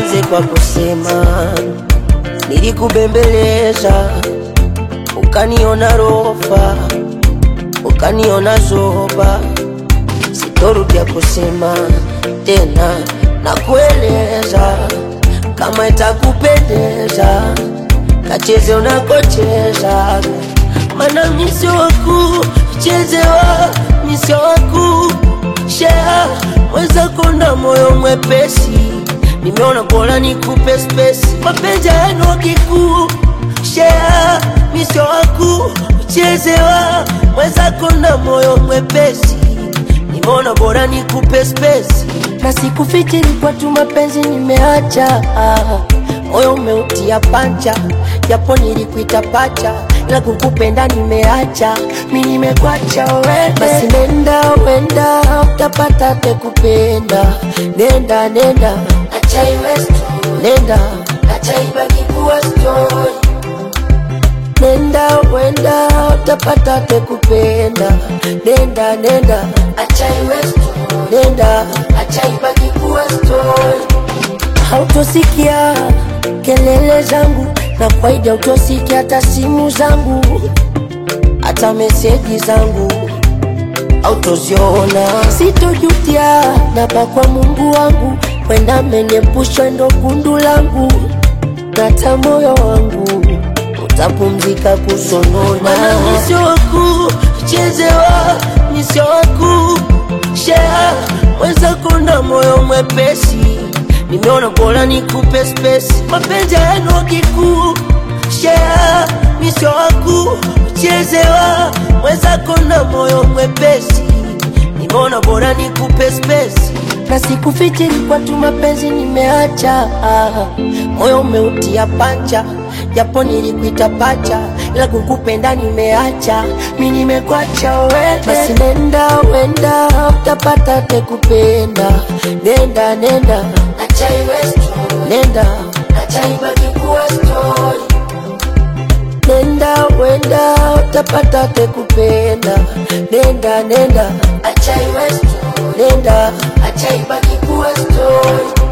Nianze kwa kusema nilikubembeleza, ukaniona rofa, ukaniona zoba. Sitorudia kusema tena na kueleza, kama itakupendeza kacheze unakocheza, mana misio waku chezewa, misio waku shea mwenzako na moyo mwepesi, nimeona bora nikupe spesi, mapenzi yenu kikuu shea misio waku chezewa, mwenzako na moyo mwepesi, nimeona bora nikupe spesi, na sikufikiri kwa tu mapenzi nimeacha moyo umeutia pancha, japo nilikuita pacha, ila kukupenda nimeacha, mi nimekwacha wewe. Basi nenda wenda, utapata te kupenda, nenda nenda, acha iwe story, nenda acha ibaki kuwa story, nenda wenda, utapata te kupenda, nenda nenda, acha iwe story, nenda acha ibaki kuwa story hautosikia kelele zangu na kwaida, utosikia hata simu zangu, hata meseji zangu autoziona. Sitojutia napa kwa Mungu wangu, wenda ameniepushwa ndo gundu langu, nata moyo wangu utapumzika kusonona. Mana misio waku chezewa, misio waku shea mwenzako na moyo mwepesi nimeona bora nikupe spesi, mapenzi yenu kikuu shea misio waku chezewa, mwenzako na moyo mwepesi, nimeona bora nikupe spesi, na sikufikiri kwa tu mapenzi nimeacha, moyo umeutia pancha, japo nilikuita pacha, ila kukupenda nimeacha, mi nimekwacha wewe. Basi nenda wenda, utapata te kupenda, nenda nenda acha iwe story, nenda acha ibaki kuwa story, nenda wenda, utapata te kupenda, nenda nenda acha iwe story, nenda acha ibaki kuwa story.